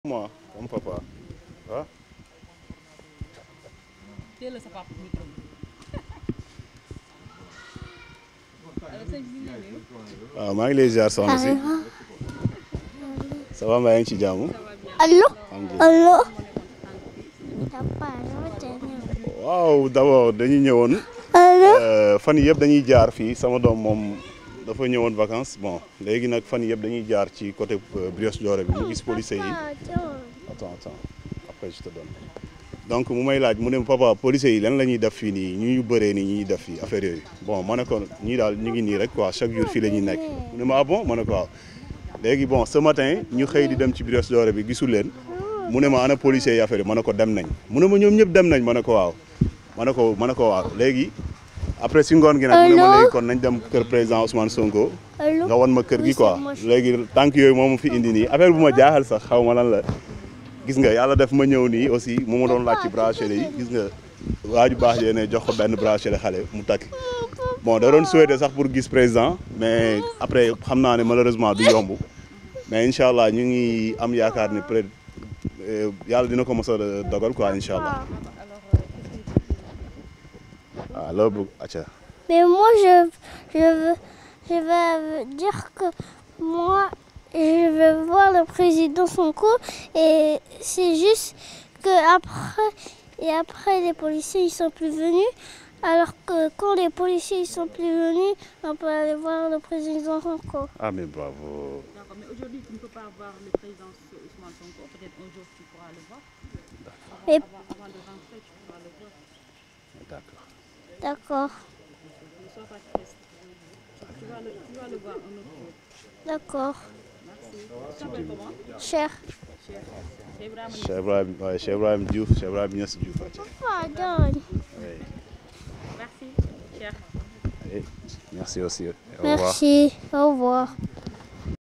moi comme papa ah. teel sa papa micro bi. allo sëñ bi ñu ngi lay nuyu. waaw maa ngi lay ziar soxna si ça va mbaa yaa ngi ci jàmm. Allô alhamdulilah Allô Papa, dama tee ñëw. waaw d'abord dañuy ñëwoon Allô euh, fan yii yëpp dañuy jaar fii sama doom moom dafa ñëwoon vacances bon léegi nag fan yii yëpp dañuy jaar ci côté euh, Brioche Dorée bi mu gis policiers yi. Ah, tiens. attends attends après je te donne donc mu may laaj mu ne papa policiers yi lan la ñuy def fii nii ñu ñu bëree nii ñuy def fii affaire yooyu bon ma ne ko ñii daal ñu ngi nii rek quoi chaque jour fii la ñuy nekk mu ne ma ah bon ma ne ko waaw léegi bon ce matin ñu xëy di dem ci Brioche Dorée bi gisul leen mu ne ma ana policiers yi affaire yi ma ne ko dem nañ mu ne ma ñoom ñëpp dem nañ ma ne ko waaw ma ne ko ma ne ko waaw léegi après si ngoon gi nag mu ne ma Allô léegi kon nañ dem kër président Ousmane Sonko Allô nga wan ma kër gi Oui, quoi c'est moi. léegi tànk yooyu moo ma fi indi nii affaire bu ma jaaxal sax xaw ma lan la gis nga yàlla def ma ñëw nii aussi mu ma doon laaj ci bracelet yi gis nga waaju baax yee ne jox ko benn bracelet xale mu takk bon da doon souhaité sax pour gis président mais après xam naa ne malheureusement du yomb mais incha allah ñu ngi am yaakaar ni peut être yàlla dina ko mos a dogal quoi incha allah waaw loolu bëgg acca Mais moi, je, je, veux, je vais dire que moi, je veux voir le président Sonko et c'est juste que après, et après les policiers ils sont plus venus. Alors que quand les policiers ils sont plus venus, on peut aller voir le président Sonko. ah mais bravo D'accord, mais aujourd'hui tu ne peux pas voir le président Ousmane Sonko. Peut-être un jour tu pourras le voir. Et Avant, avant de rentrer, tu pourras le voir. d'accord d'accord, Ne sois pas triste. Tu vas le, tu vas le voir un autre jour. d'accord, Merci. Tu t'appelles comment cher. Cheikh. Cheikh Ibrahima Cheikh Ibrahim ouais, Cheikh Ibrahim Diouf Cheikh Ibrahim Niass Diouf acca Pardon. oui. Merci. Cheikh. Allez, merci aussi au revoir Merci, au revoir.